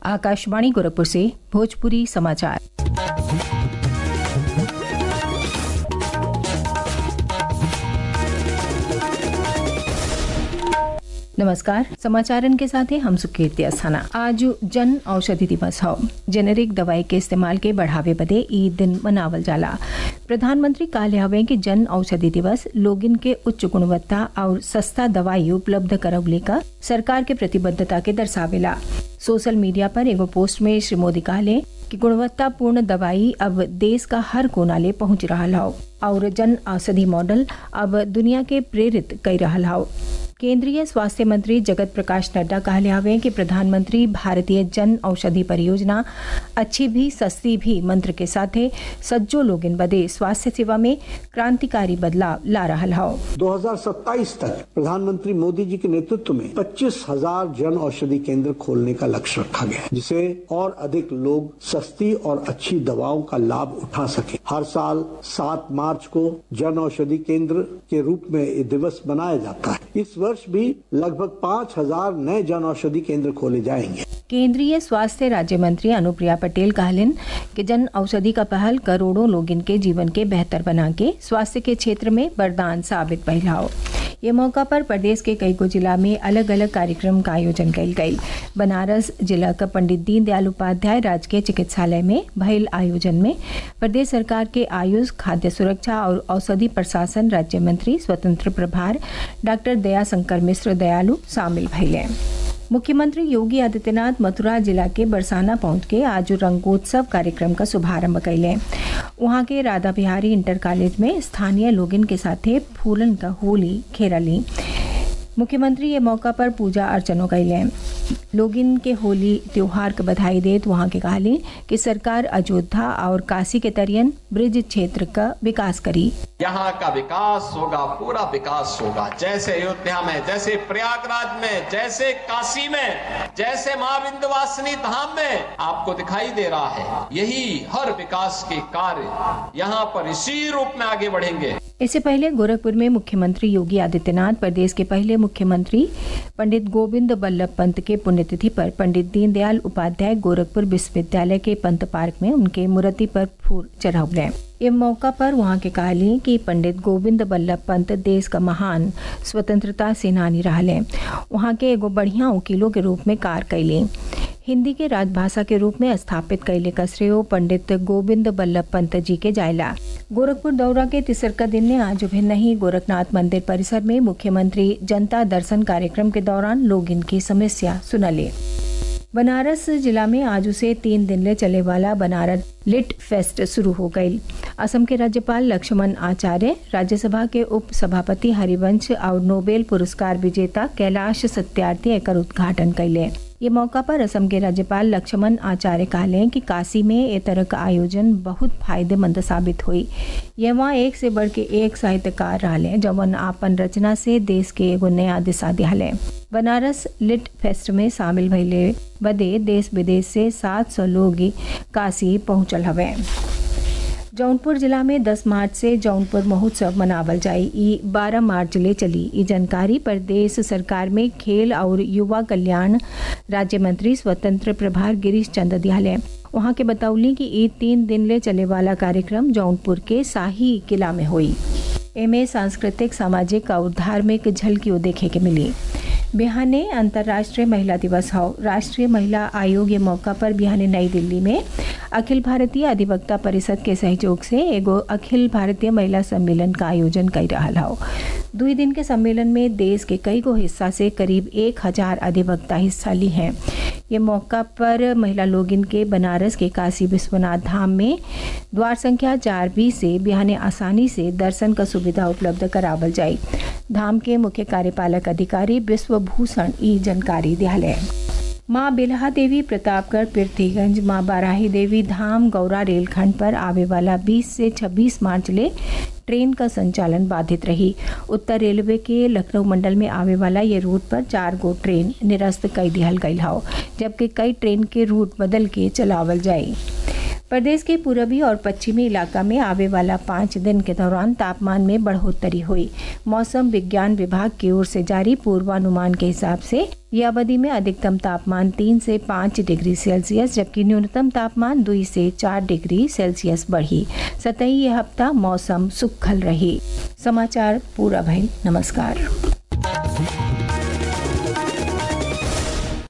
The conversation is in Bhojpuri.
आकाशवाणी गोरखपुर से भोजपुरी समाचार नमस्कार समाचारन के साथ हैं हम सुकीर्ति अस्थाना आज जन औषधि दिवस हो जेनेरिक दवाई के इस्तेमाल के बढ़ावे बदे ई दिन मनावल जाला प्रधानमंत्री कहले हवे कि जन औषधि दिवस लोगिन के उच्च गुणवत्ता और सस्ता दवाई उपलब्ध करवले का सरकार के प्रतिबद्धता के दर्शावेला सोशल मीडिया पर एगो पोस्ट में श्री मोदी कहले कि गुणवत्तापूर्ण दवाई अब देश का हर कोना ले पहुंच रहा हो और जन औषधि मॉडल अब दुनिया के प्रेरित कर रहा हो केंद्रीय स्वास्थ्य मंत्री जगत प्रकाश नड्डा कहले हवे कि प्रधानमंत्री भारतीय जन औषधि परियोजना अच्छी भी सस्ती भी मंत्र के साथे सज्जो लोगिन बदे स्वास्थ्य सेवा में क्रांतिकारी बदलाव ला रहा हो 2027 तक प्रधानमंत्री मोदी जी के नेतृत्व में पच्चीस हजार जन औषधि केंद्र खोलने का लक्ष्य रखा गया है जिसे और अधिक लोग सस्ती और अच्छी दवाओं का लाभ उठा सके हर साल 7 मार्च को जन औषधि केंद्र के रूप में ये दिवस मनाया जाता है इस वर्ष भी लगभग पाँच हजार नए जन औषधि केंद्र खोले जाएंगे केंद्रीय स्वास्थ्य राज्य मंत्री अनुप्रिया पटेल कहलिन कि जन औषधि का पहल करोड़ों लोगिन के जीवन के बेहतर बना के स्वास्थ्य के क्षेत्र में वरदान साबित भइला हो ये मौका पर प्रदेश के कई गो जिला में अलग अलग कार्यक्रम का आयोजन कल गई बनारस जिला का पंडित दीनदयाल उपाध्याय राजकीय चिकित्सालय में भइल आयोजन में प्रदेश सरकार के आयुष खाद्य सुरक्षा और औषधि प्रशासन राज्य मंत्री स्वतंत्र प्रभार डॉक्टर दयाशंकर मिश्र दयालु शामिल भइले मुख्यमंत्री योगी आदित्यनाथ मथुरा जिला के बरसाना पहुंच के आज रंगोत्सव कार्यक्रम का शुभारंभ कैले वहां के राधा बिहारी इंटर कॉलेज में स्थानीय लोगिन के साथे फूलन का होली खेरली मुख्यमंत्री ये मौका पर पूजा अर्चनो कैले लोगिन के होली त्योहार के बधाई देत वहां के कहली कि सरकार अयोध्या और काशी के तरियन ब्रिज क्षेत्र का विकास करी यहाँ का विकास होगा पूरा विकास होगा जैसे अयोध्या में जैसे प्रयागराज में जैसे काशी में जैसे माँ विंध्यवासिनी धाम में आपको दिखाई दे रहा है यही हर विकास के कार्य यहाँ पर इसी रूप में आगे बढ़ेंगे इससे पहले गोरखपुर में मुख्यमंत्री योगी आदित्यनाथ प्रदेश के पहले मुख्यमंत्री पंडित गोविंद बल्लभ पंत के पुण्यतिथि पर पंडित दीनदयाल उपाध्याय गोरखपुर विश्वविद्यालय के पंत पार्क में उनके मूर्ति पर फूल चढ़ावले ये मौका पर वहां के कहली कि पंडित गोविंद बल्लभ पंत देश का महान स्वतंत्रता सेनानी रहले वहां के एगो बढ़िया वकीलों के रूप में कार कैली हिंदी के राजभाषा के रूप में स्थापित कैले का श्रेय पंडित गोविंद बल्लभ पंत जी के जायला गोरखपुर दौरा के तीसरका दिन ने आज भिन्न ही गोरखनाथ मंदिर परिसर में मुख्यमंत्री जनता दर्शन कार्यक्रम के दौरान लोग इनकी समस्या सुनले बनारस जिला में आज से तीन दिन ले चले वाला बनारस लिट फेस्ट शुरू हो गई असम के राज्यपाल लक्ष्मण आचार्य राज्यसभा के उप सभापति हरिवंश और नोबेल पुरस्कार विजेता कैलाश सत्यार्थी एकर उद्घाटन कैले ये मौका पर असम के राज्यपाल लक्ष्मण आचार्य कहले कि काशी में ए तरह का आयोजन बहुत फायदेमंद साबित हुई ये वहाँ एक से बढ़ के एक साहित्यकार रहे जवन आपन रचना से देश के एगो नया दिशा दिहले बनारस लिट फेस्ट में शामिल भइले बदे देश विदेश से 700 लोग काशी पहुंचल हवे जौनपुर जिला में 10 मार्च से जौनपुर महोत्सव मनावल जाई ई 12 मार्च ले चली ई जानकारी प्रदेश सरकार में खेल और युवा कल्याण राज्य मंत्री स्वतंत्र प्रभार गिरीश चंद्र दियाले वहां के बतौली कि ई तीन दिन ले चले वाला कार्यक्रम जौनपुर के शाही किला में हुई एमे सांस्कृतिक सामाजिक और धार्मिक झलकियों देखे के मिली बिहाने अंतर्राष्ट्रीय महिला दिवस हो राष्ट्रीय महिला आयोग के मौका पर बिहाने नई दिल्ली में अखिल भारतीय अधिवक्ता परिषद के सहयोग से एगो अखिल भारतीय महिला सम्मेलन का आयोजन कर रहा हो दुई दिन के सम्मेलन में देश के कई गो हिस्सा से करीब एक हजार अधिवक्ता हिस्सा ली हैं ये मौका पर महिला लोगिन के बनारस के काशी विश्वनाथ धाम में द्वार संख्या चार बी से बिहाने आसानी से दर्शन का सुविधा उपलब्ध करावल जाये धाम के मुख्य कार्यपालक अधिकारी विश्वभूषण ई जानकारी दियाले माँ बिल्हा देवी प्रतापगढ़ पृथ्वीगंज माँ बाराही देवी धाम गौरा रेलखंड पर आवे वाला 20 से 26 मार्च ले ट्रेन का संचालन बाधित रही उत्तर रेलवे के लखनऊ मंडल में आवे वाला ये रूट पर चार गो ट्रेन निरस्त कई दिहल गई हो जबकि कई ट्रेन के रूट बदल के चलावल जाये प्रदेश के पूर्वी और पश्चिमी इलाका में आवे वाला पाँच दिन के दौरान तापमान में बढ़ोतरी हुई मौसम विज्ञान विभाग की ओर से जारी पूर्वानुमान के हिसाब से यह अवधि में अधिकतम तापमान तीन से पाँच डिग्री सेल्सियस जबकि न्यूनतम तापमान दुई से चार डिग्री सेल्सियस बढ़ी सतही यह हफ्ता मौसम सुखल रही समाचार पूरा भई नमस्कार